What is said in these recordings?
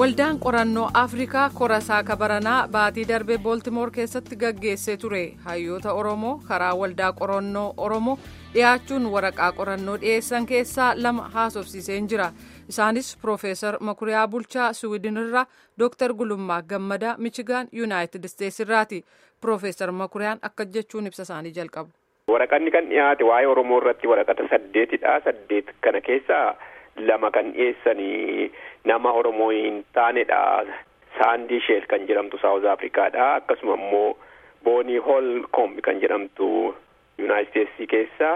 waldaan qorannoo afrikaa korasaa kabaranaa baatii darbee booltimoor keessatti gaggeessee ture hayyoota oromoo karaa waldaa qorannoo oromoo dhiyaachuun waraqaa qorannoo dhiyeessan keessaa lama haasofsiiseen jira isaanis piroofeesar makuriyaa bulchaa suwidinirraa dooktar gulummaa gammadaa michigaan yuunaayitid isteetsi irraati piroofeesar makuriyaan akka jechuun ibsa isaanii jalqabu. waraqanni kan dhiyaate waa'ee oromoo irratti waraqata saddeetidha saddeet kana keessaa lama kan dhiyeessanii nama oromoo hin taanedha saandii sheel kan jedhamtu saawuz afrikaadha akkasuma immoo boonii hoolkoom kan jedhamtu yuunaayitid isteetsii keessa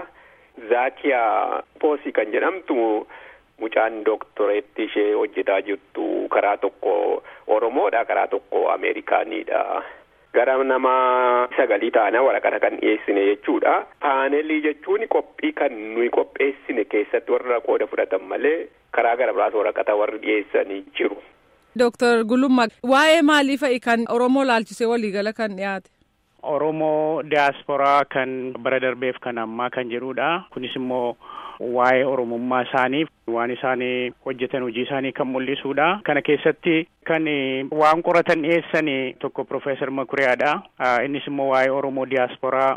zaakiyaa poosii kan jedhamtu mucaan dooktoreetti ishee hojjetaa jirtu karaa tokko oromoodha karaa tokko ameerikaaniidha. gara nama sagalii taana waraqata kan dhiyeessine jechuudha paanelii jechuun qophii kan nuyi qopheessine keessatti warra qooda fudhatan malee karaa gara biraas waraqata warri dhiyeessanii jiru. Dooktar Gulummaa waa'ee maalii fa'i kan Oromoo laalchisee waliigala kan dhiyaate? Oromoo diyaasporaa kan bara darbeef kan ammaa kan jedhudha. Kunis immoo waa'ee oromummaa isaanii waan isaanii hojjetan hojii isaanii kan mul'isuudha. Kana keessatti kan waan qoratan dhiyeessan tokko Profeesar Makuriyaadha. Innis immoo waa'ee Oromoo diyaasporaa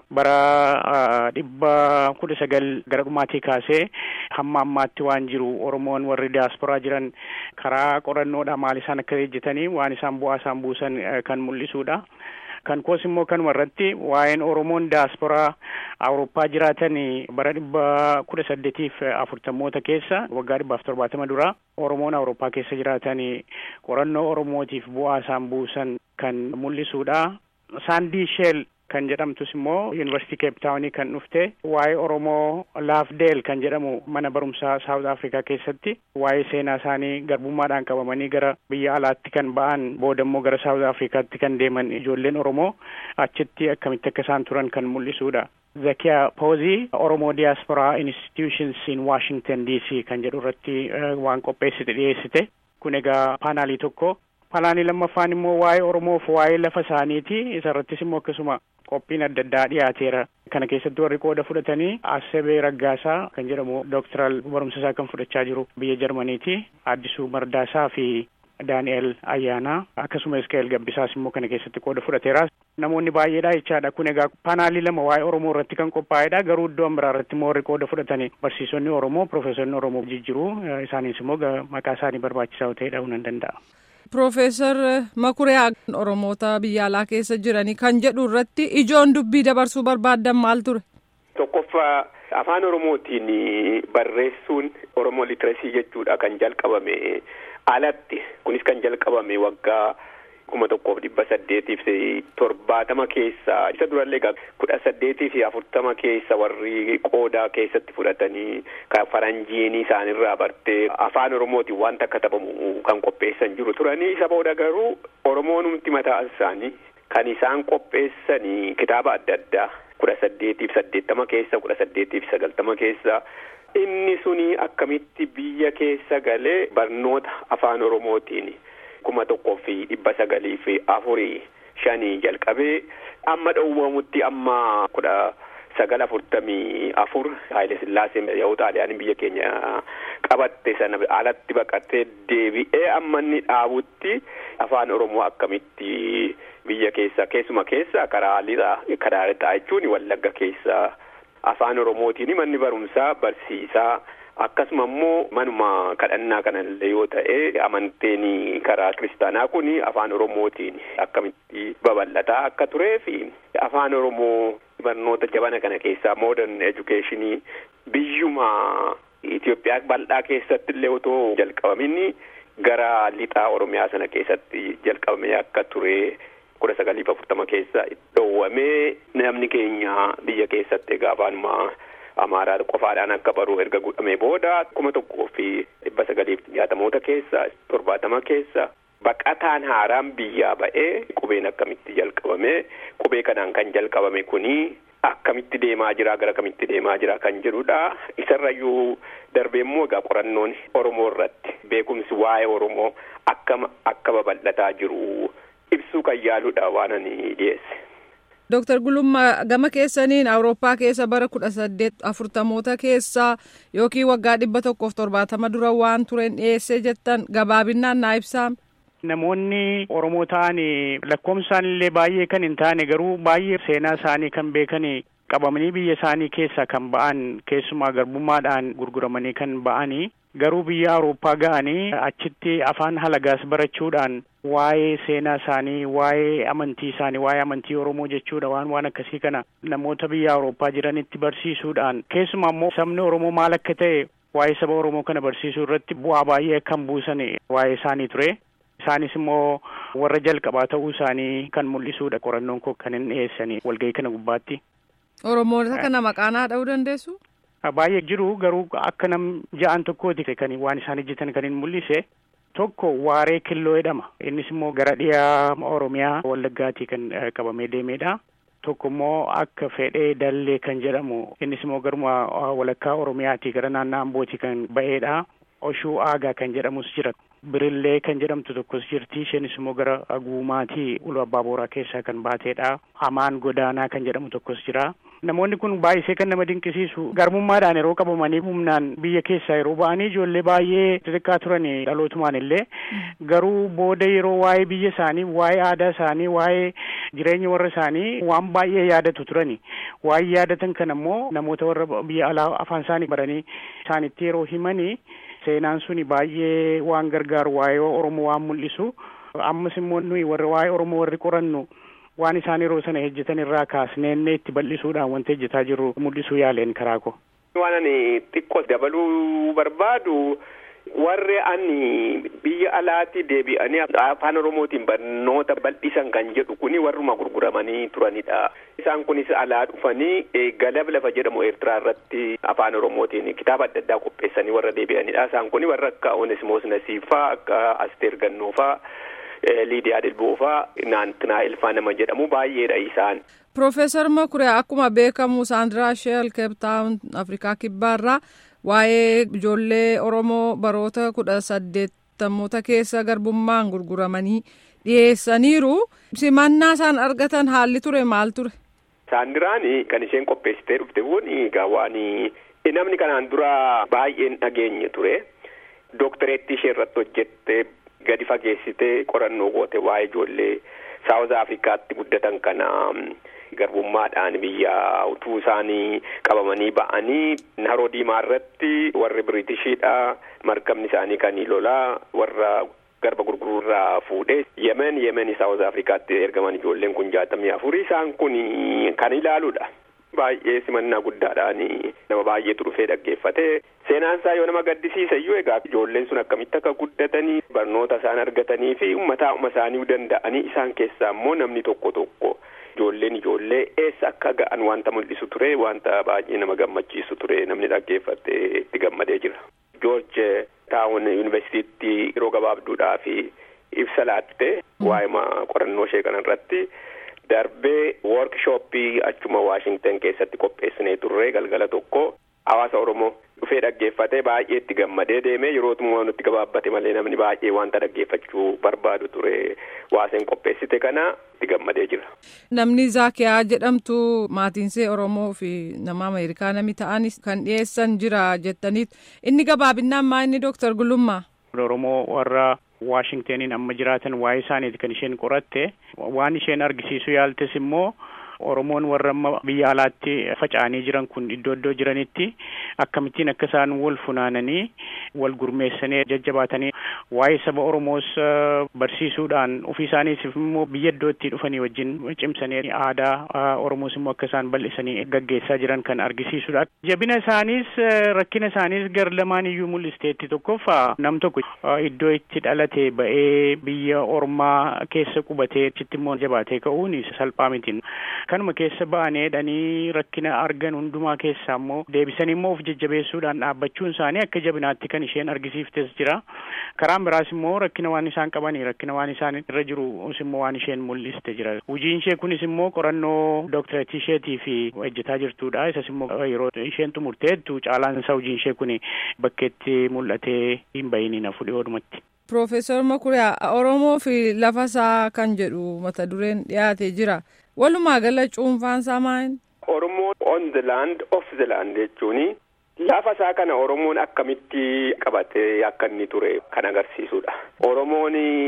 bara dhibba kudha sagal gara dhumaatii kaasee hamma ammaatti waan jiru Oromoon warri diyaasporaa jiran karaa qorannoodha maal isaan akka hojjetanii waan isaan bu'aa isaan buusan kan mul'isuudha. kan koos immoo kanuma irratti waa'een oromoon diyaasporaa awurooppaa jiraatan bara dhibba kudha saddeetiif afurtamoota keessa waggaa dhibbaaf torbaatama dura oromoon awurooppaa keessa jiraatan qorannoo oromootiif bu'aa isaan buusan kan mul'isuudha saandii sheel kan jedhamtus immoo yuunivarsiitii keeptaawunii kan dhufte waa'ee oromoo laafdeel kan jedhamu mana barumsaa saawuz afrikaa keessatti waa'ee seenaa isaanii garbummaadhaan qabamanii gara biyya alaatti kan ba'an booda immoo gara saawuz afrikaatti kan deeman ijoolleen oromoo achitti akkamitti akka isaan turan kan mul'isuudha. Zakiyaa Poozii Oromoo Diaspora Institutions in Washington DC kan jedhu irratti waan qopheessite dhiyeessite kun egaa paanaalii tokko paanaalii lammaffaan immoo waa'ee Oromoof waa'ee lafa isaaniiti isarrattis immoo akkasuma qophiin adda addaa dhiyaateera kana keessatti warri qooda fudhatanii Asebee Raggaasaa kan jedhamu dooktoraal barumsa isaa kan fudhachaa jiru biyya Jarmaniiti Addisuu Mardaasaa fi Daani'el Ayyaanaa akkasuma Iska'el Gabbisaas immoo kana keessatti qooda fudhateera. Namoonni baay'eedha jechaadha kun egaa paanaalii lama waa'ee Oromoo irratti kan qophaa'edha garuu iddoo biraa irratti immoo warri qooda fudhatanii barsiisonni Oromoo Profeesonni Oromoo jijjiru isaanis immoo maqaa isaanii barbaachisaa ta'e dha'uu nan danda'a. Piroofeesar Makuriyaa Oromoota biyya alaa keessa jiranii kan jedhu irratti ijoon dubbii dabarsuu barbaaddan maal ture? Tokkoffaa afaan Oromootiin barreessuun Oromoo litireesii jechuudha kan jalqabame alatti kunis kan jalqabame waggaa kuma tokkoof dhibba saddeetiif torbaatama keessa isa durallee egaa kudha saddeetii fi afurtama keessa warri qoodaa keessatti fudhatanii kan faranjiin isaanirraa bartee afaan oromootiin wanta akka taphamu kan qopheessan jiru turanii isa booda garuu oromoonumti mataa isaanii kan isaan qopheessanii kitaaba adda addaa kudha saddeetiif saddeettama keessa kudha saddeetiif sagaltama keessa inni suni akkamitti biyya keessa galee barnoota afaan oromootiin. kuma tokkoo fi dhibba sagalii fi afurii shanii jalqabee amma dhowwamutti amma kudha sagal afurtamii afur Haayile Sillaaseen yoo xaaliyaan biyya keenya qabatte sana alatti baqatee deebi'ee amma inni dhaabutti afaan Oromoo akkamitti biyya keessa keessuma keessa karaa lixa karaa lixaa jechuun wallagga keessa afaan Oromootiin manni barumsaa barsiisaa. akkasuma immoo manuma kadhannaa kanallee yoo ta'e amanteen karaa kiristaanaa kun afaan oromootiin akkamitti babal'ataa akka turee fi afaan oromoo barnoota jabana kana keessaa modern educationii biyyuma Itoophiyaa bal'aa keessatti illee otoo jalqabamin gara lixaa oromiyaa sana keessatti jalqabamee akka ture kudha sagaliif afurtama keessa dhoowwamee namni keenya biyya keessatti egaa afaanuma. amaaraa qofaadhaan akka baruu erga godhamee booda kuma tokkoo fi dhibba sagaliif jaatamoota keessa torbaatama keessa baqataan haaraan biyyaa ba'ee qubeen akkamitti jalqabame qubee kanaan kan jalqabame kuni akkamitti deemaa jira gara kamitti deemaa jira kan jedhudha isarrayyuu darbee immoo egaa qorannoon oromoo irratti beekumsi waa'ee oromoo akkam akka babal'ataa jiru ibsuu kan yaaludha waan ani dhiyeesse. Dooktar Gulummaa gama keessaniin Awurooppaa keessa bara kudha saddeet afurtamoota keessa yookiin waggaa dhibba tokkoof torbaatama dura waan tureen dhiyeessee jettan gabaabinaan naa ibsaa. namoonni Oromoo ta'an lakkoofsaan illee baay'ee kan hin taane garuu baay'ee seenaa isaanii kan beekan qabamanii biyya isaanii keessaa kan ba'an keessumaa garbummaadhaan gurguramanii kan ba'anii garuu biyya Awurooppaa ga'anii achitti afaan halagaas barachuudhaan waa'ee seenaa isaanii waa'ee amantii isaanii waa'ee amantii Oromoo jechuudha waan waan akkasii kana namoota biyya Awurooppaa jiranitti barsiisuudhaan keessumaa immoo sabni Oromoo maal akka ta'e waa'ee saba Oromoo kana barsiisuu irratti bu'aa baay'ee kan buusan waa'ee isaanii ture. Isaanis immoo warra jalqabaa ta'uu isaanii kan mul'isuudha qorannoon koo kan hin dhiyeessanii walgahii kana gubbaatti. Oromoota kana maqaanaa dha'uu dandeessu? Baay'ee jiru garuu akka nam ja'an tokkooti kan waan isaan hojjetan kan hin mul'ise tokko waaree killoo jedhama innis immoo gara dhiyaa Oromiyaa Wallaggaatii kan qabamee deemedha. Tokko immoo akka fedhee dallee kan jedhamu innis immoo garuma walakkaa Oromiyaatii gara naannoo Ambootii kan ba'eedha. Oshuu aagaa kan jedhamus jira. Birillee kan jedhamtu tokkos jirti. Isheenis immoo gara Aguumaatii Ulu Abbaa Booraa keessaa kan baateedha. Hamaan Godaanaa kan jedhamu tokkos jira. Namoonni kun baay'isee kan nama dinqisiisu garbummaadhaan yeroo qabamanii humnaan biyya keessaa yeroo ba'anii ijoollee baay'ee xixiqqaa turan dhalootumaan illee garuu booda yeroo waa'ee biyya isaanii waa'ee aadaa isaanii waa'ee jireenya warra isaanii waan baay'ee yaadatu turani waa'ee yaadatan kan ammoo namoota warra biyya alaa afaan isaanii baranii isaanitti yeroo himanii seenaan suni baay'ee waan gargaaru waa'ee Oromoo waan mul'isu ammas immoo nuyi warra waa'ee Oromoo warri qorannu waan isaan yeroo sana hojjetan irraa kaasneenne itti bal'isuudhaan wanta hojjetaa jirru mul'isuu yaaleen karaa koo. Waan ani xiqqoo dabaluu barbaadu warri ani biyya alaatti deebi'anii afaan oromootiin barnoota bal'isan kan jedhu kuni warruma gurguramanii turanidha. Isaan kunis alaa dhufanii galab lafa jedhamu Eertiraa irratti afaan oromootiin kitaaba adda addaa qopheessanii warra deebi'anidha. Isaan kuni warra akka Onesimoos Nasiifaa akka Asteer Gannoofaa. Liidiyaa Dilboofaa naantinaa Ilfaa nama jedhamu baay'eedha isaan. Profeesar Makure akkuma beekamu Saandiraa Sheel Keeptaawun Afrikaa Kibbaarraa waa'ee ijoollee Oromoo baroota kudha saddeettamoota keessa garbummaan gurguramanii dhiyeessaniiru. Simannaa isaan argatan haalli ture maal ture? Saandiraan kan isheen qopheessitee dhufte kun egaa waan namni kanaan dura baay'een dhageenye ture. Dooktareetti ishee irratti hojjette. gadi fageessitee qorannoo goote waa'ee ijoollee saawuz afrikaatti guddatan kana garbummaadhaan biyya utuu isaanii qabamanii ba'anii haroo diimaa irratti warri biriitishiidha markabni isaanii kan lolaa warra garba gurguruurraa fuudhee yemen yemen saawuz afrikaatti ergaman ijoolleen kun jaatamii afurii isaan kun kan ilaaluudha. Baay'ee simannaa guddaadhaan nama baay'eetu dhufee dhaggeeffate seenaan isaa yoo nama gaddisiisa iyyuu egaa ijoolleen sun akkamitti akka guddatanii barnoota isaan argatanii fi ummataa'uma isaanii danda'anii isaan keessaa immoo namni tokko tokko ijoolleen ijoollee eessa akka ga'an wanta mul'isu ture wanta baay'ee nama gammachiisu ture namni dhaggeeffate itti gammadee jira. George Taawun Yuunivarsiitiitti yeroo gabaabduudhaaf ibsa laatte waa'ee qorannoo ishee kanarratti. Darbee woorkishooppii achuma Waashingtan keessatti qopheessinee turre galgala tokko hawaasa Oromoo dhufee dhaggeeffatee baay'ee itti gammadee deemee yerootumaa nutti gabaabbate malee namni baay'ee wanta dhaggeeffachuu barbaadu ture waaseen qopheessite kana itti gammadee jira. Namni Zaakiyaa jedhamtu maatiinsee Oromoo fi nama Ameerikaa nami ta'anis kan dhiyeessan jira jettaniit inni gabaabinaan maa inni Dooktar Gulummaa. Oromoo warra Waashingtaniin amma jiraatan waa'ee isaaniiti kan isheen qoratte waan isheen argisiisu yaaltes immoo Oromoon warra amma biyya alaatti faca'anii jiran kun iddoo iddoo jiranitti akkamittiin akka isaan wal funaananii wal gurmeessanii jajjabaatanii waa'ee saba Oromoos barsiisuudhaan ofii isaaniitiif immoo biyya iddootti dhufanii wajjin cimsanii aadaa Oromoos immoo akka isaan bal'isanii gaggeessaa jiran kan argisiisudha. Jabina isaaniis rakkina isaaniis gar lamaan iyyuu mul'isteetti tokkoffaa nam tokko iddoo itti dhalate ba'ee biyya ormaa keessa qubatee achitti immoo jabaatee ka'uun salphaa miti. Kanuma keessa ba'aneedhanii rakkina argan hundumaa keessaa immoo deebisanii immoo of jajjabeessuudhaan dhaabbachuun isaanii akka jabinaatti kan isheen argisiiftes jira. Karaan biraas immoo rakkina waan isaan qabanii rakkina waan isaan irra jiru immoo waan isheen mul'iste jira. Hojiin ishee kunis immoo qorannoo dooktareetii isheetii fi hojjetaa jirtudha. Isas immoo yeroo isheen xumurteettu caalaan isaa hojiin ishee kun bakkeetti mul'atee hin bahinina fudhiyoodhumatti. Profeesar Makuriyaa Oromoo fi lafa isaa kan jedhu mata dureen dhiyaate jira. Walumaa gala cuunfaan isaa maal? Oromoo on the land of the land jechuun lafa isaa kana Oromoon akkamitti qabate akka inni ture kan agarsiisudha. Oromoon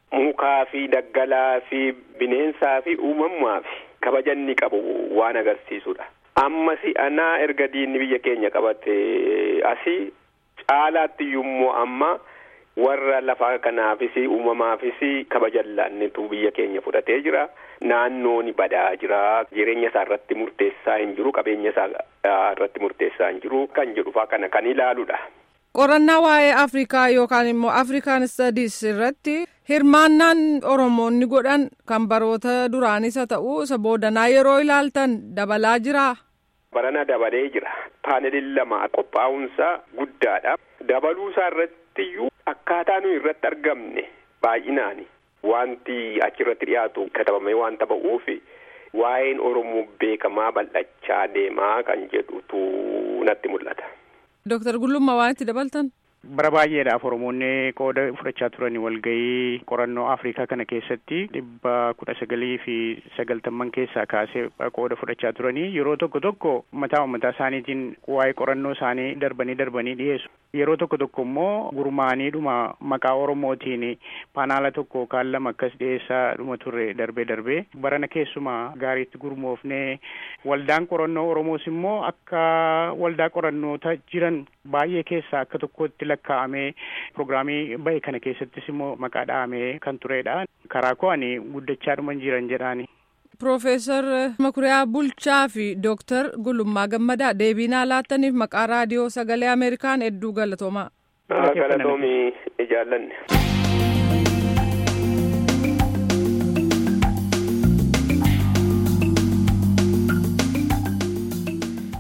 mukaa fi daggalaa fi bineensaa fi uumamaa fi kabaja inni qabu waan agarsiisudha. Ammas anaa erga diinni biyya keenya qabate asii caalaatti immoo amma warra lafaa kanaafis uumamaafis kabaja laannetu biyya keenya fudhatee jira. Naannoon badaa jira. Jireenya isaa irratti murteessaa hin jiru. Qabeenya isaa irratti murteessaa hin jiru. Kan jedhu fa'aa kana kan ilaaludha. Qorannaa waa'ee Afrikaa yookaan immoo Afrikaan Studies irratti hirmaannaan Oromoonni godhan kan baroota duraanis haa ta'u isa boodanaa yeroo ilaaltan dabalaa jiraa? Barana dabalee jira. Paaneliin lama qophaa'uunsaa guddaadha. Dabaluusaa irrattiyyuu akkaataa nuyi irratti argamne baay'inaani. Wanti achirratti dhiyaatu katabamee waan ba'uuf waa'een Oromoo beekamaa bal'achaa deemaa kan jedhutu natti mul'ata. Dooktar Gullummaa waan itti dabaltan? Bara baay'eedhaaf Oromoonni qooda fudhachaa turan walgahii qorannoo Afrikaa kana keessatti dhibba kudha sagalii fi sagaltamman keessaa kaasee qooda fudhachaa turanii yeroo tokko tokko mataa mataa isaaniitiin waa'ee qorannoo isaanii darbanii darbanii dhiyeessu. Yeroo tokko tokko immoo gurmaaniidhuma maqaa Oromootiin paanaala tokko kaan lama akkas dhiyeessaa dhuma turre darbee darbee barana keessumaa gaariitti gurmoofnee waldaan qorannoo Oromoos immoo akka waldaa qorannoota jiran baay'ee keessaa akka tokkotti lakkaa'amee pirogiraamii bahe kana keessattis immoo maqaa dhahamee kan turedha. Karaa koo ani guddachaa dhuman jiran jedhaani. Piroofeesar Makuriyaa Bulchaa fi Dooktar Gulummaa Gammadaa deebiinaa laattaniif maqaa raadiyoo sagalee Ameerikaan hedduu galatoomaa. Galatoomii jaallanne.